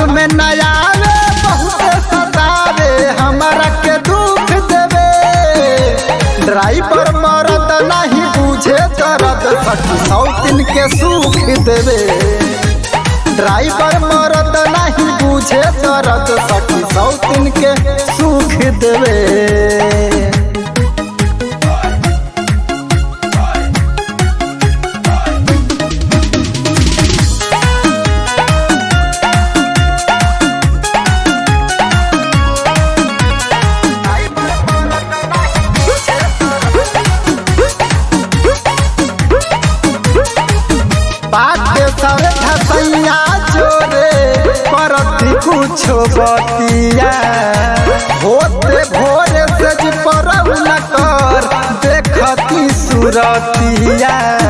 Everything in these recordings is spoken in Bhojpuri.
में न आवे बहुत सतावे हमारा के दुख देवे ड्राइवर मरद नहीं बुझे दर्द सखी सौतिन के सुख देवे ड्राइवर मरद नहीं बुझे दर्द सखी सौतिन के सुख देवे बाटे सर धसैया जोरे परती कुछो बतिया होते भोरे से जी परब न कर देखती सुरतिया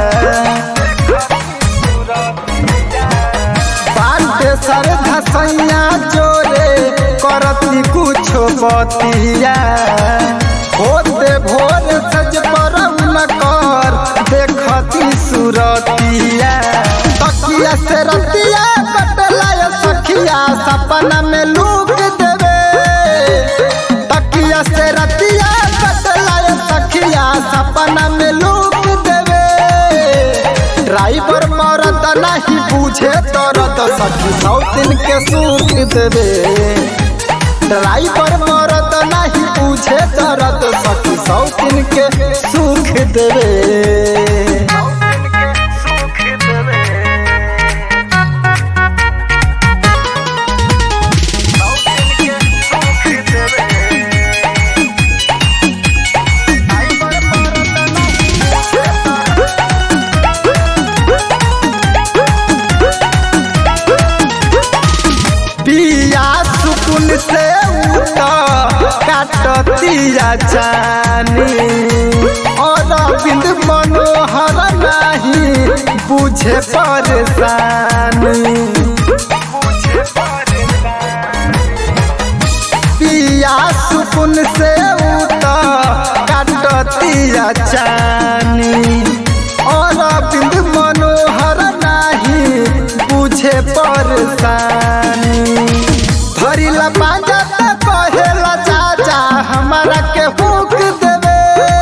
बाटे सर धसैया जोरे करती कुछो बतिया होते भोरे से जी परब न कर देखती सुरतिया तकिया से रतिया कटला या सखिया सपना में लूक देवे तकिया से रतिया कटला या सखिया सपना में लूक देवे ड्राइवर मरद नहीं पूछे तरत सखी सौतिन के सुख देवे ड्राइवर मरद नहीं पूछे तरत सखी सौतिन के सुख देवे पिया सुकुन से उठा काटतिया जानी और बिंद मनोहर नहीं बुझे परेशानी पिया सुकुन से उठा काटतिया जानी और बिंद मनोहर नहीं बुझे परेशानी धरिला पाजा त कहेला चाचा हमारा के हुक देवे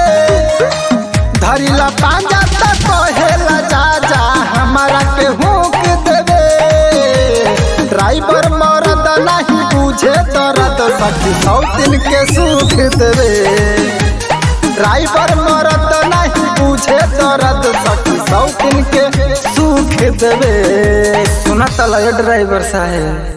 धरिला पाजा त कहेला चाचा हमारा के हुक देवे ड्राइवर मरद नहीं बुझे दर्द सखी सौतिन के सुख देवे ड्राइवर मरद नहीं बुझे दर्द सखी सौतिन के सुख देवे सुना तला ड्राइवर साहेब